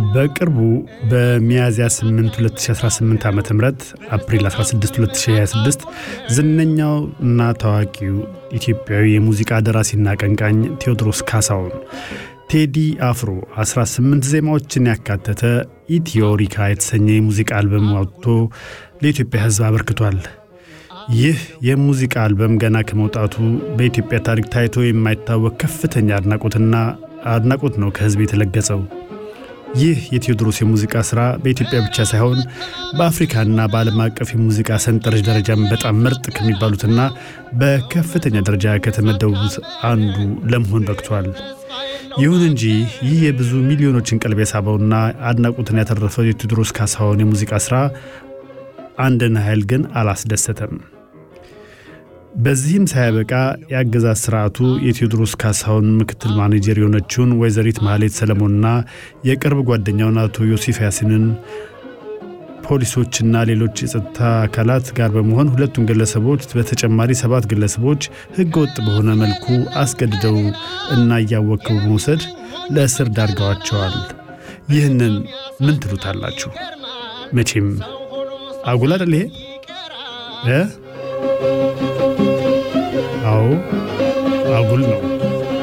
በቅርቡ በሚያዝያ 8 2018 ዓ ም አፕሪል 16 2026 ዝነኛው እና ታዋቂው ኢትዮጵያዊ የሙዚቃ ደራሲና አቀንቃኝ ቴዎድሮስ ካሳሁን ቴዲ አፍሮ 18 ዜማዎችን ያካተተ ኢትዮሪካ የተሰኘ የሙዚቃ አልበም አውጥቶ ለኢትዮጵያ ሕዝብ አበርክቷል። ይህ የሙዚቃ አልበም ገና ከመውጣቱ በኢትዮጵያ ታሪክ ታይቶ የማይታወቅ ከፍተኛ አድናቆትና አድናቆት ነው ከሕዝብ የተለገጸው። ይህ የቴዎድሮስ የሙዚቃ ሥራ በኢትዮጵያ ብቻ ሳይሆን በአፍሪካና በዓለም አቀፍ የሙዚቃ ሰንጠረዥ ደረጃም በጣም ምርጥ ከሚባሉትና በከፍተኛ ደረጃ ከተመደቡት አንዱ ለመሆን በቅቷል። ይሁን እንጂ ይህ የብዙ ሚሊዮኖችን ቀልብ የሳበውና አድናቆትን ያተረፈው የቴዎድሮስ ካሳሁን የሙዚቃ ሥራ አንድን ኃይል ግን አላስደሰተም። በዚህም ሳያበቃ የአገዛዝ ስርዓቱ የቴዎድሮስ ካሳሁን ምክትል ማኔጀር የሆነችውን ወይዘሪት ማህሌት ሰለሞንና የቅርብ ጓደኛውን አቶ ዮሴፍ ያሲንን ፖሊሶችና ሌሎች የጸጥታ አካላት ጋር በመሆን ሁለቱን ግለሰቦች በተጨማሪ ሰባት ግለሰቦች ሕገወጥ በሆነ መልኩ አስገድደው እና እያወከቡ በመውሰድ ለእስር ዳርገዋቸዋል። ይህንን ምን ትሉታላችሁ? መቼም አጉል አይደል ይሄ እ አዎ አጉል ነው።